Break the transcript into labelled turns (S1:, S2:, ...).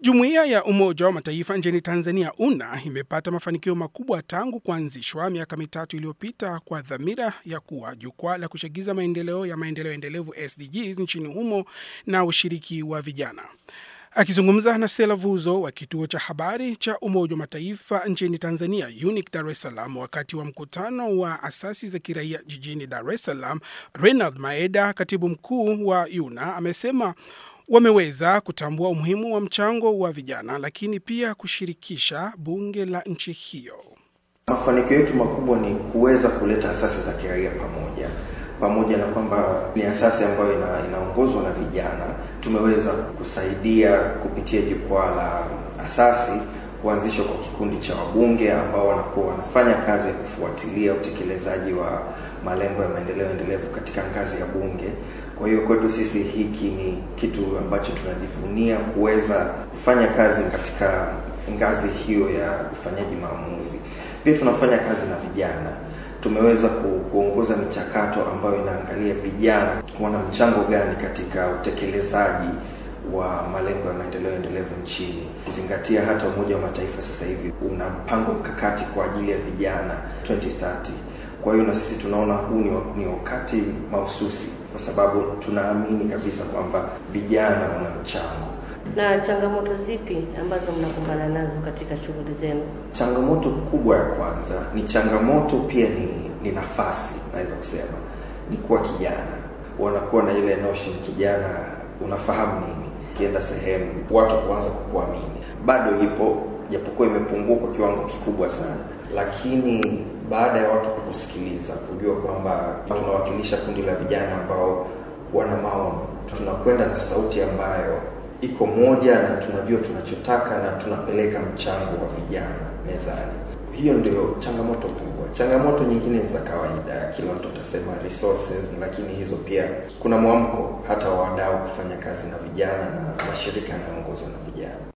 S1: Jumuiya ya Umoja wa Mataifa nchini Tanzania UNA imepata mafanikio makubwa tangu kuanzishwa miaka mitatu iliyopita kwa dhamira ya kuwa jukwaa la kuchagiza maendeleo ya maendeleo endelevu SDGs nchini humo na ushiriki wa vijana. Akizungumza na Stella Vuzo wa kituo cha habari cha Umoja wa Mataifa nchini Tanzania, UNIC Dar es Salaam, wakati wa mkutano wa asasi za kiraia jijini Dar es Salaam, Reinald Maeda, katibu mkuu wa UNA, amesema wameweza kutambua umuhimu wa mchango wa vijana, lakini pia kushirikisha bunge la nchi hiyo.
S2: Mafanikio yetu makubwa ni kuweza kuleta asasi za kiraia pamoja pamoja na kwamba ni asasi ambayo ina, inaongozwa na vijana. Tumeweza kusaidia kupitia jukwaa la asasi kuanzishwa kwa kikundi cha wabunge ambao wanakuwa wanafanya kazi ya kufuatilia utekelezaji wa malengo ya maendeleo endelevu katika ngazi ya bunge. Kwa hiyo kwetu sisi hiki ni kitu ambacho tunajivunia kuweza kufanya kazi katika ngazi hiyo ya ufanyaji maamuzi. Pia tunafanya kazi na vijana tumeweza kuongoza michakato ambayo inaangalia vijana wana mchango gani katika utekelezaji wa malengo ya maendeleo endelevu nchini, ukizingatia hata Umoja wa Mataifa sasa hivi una mpango mkakati kwa ajili ya vijana 2030. Kwa hiyo na sisi tunaona huu ni wakati mahususi, kwa sababu tunaamini kabisa kwamba vijana wana mchango.
S3: Na changamoto zipi ambazo mnakumbana nazo katika shughuli zenu?
S2: Changamoto kubwa ya kwanza ni changamoto pia ni, ni nafasi, naweza kusema ni kuwa kijana, wanakuwa na ile notion kijana, unafahamu nini? Ukienda sehemu watu kuanza kukuamini, bado ipo, japokuwa imepungua kwa kiwango kikubwa sana, lakini baada ya watu kukusikiliza, kujua kwamba tunawakilisha kundi la vijana ambao wana maono, tunakwenda na sauti ambayo iko moja na tunajua tunachotaka na tunapeleka mchango wa vijana mezani. Hiyo ndio changamoto kubwa. Changamoto nyingine ni za kawaida, kila mtu atasema resources, lakini hizo pia kuna mwamko hata wa wadau kufanya kazi na vijana na mashirika yanayoongozwa na vijana.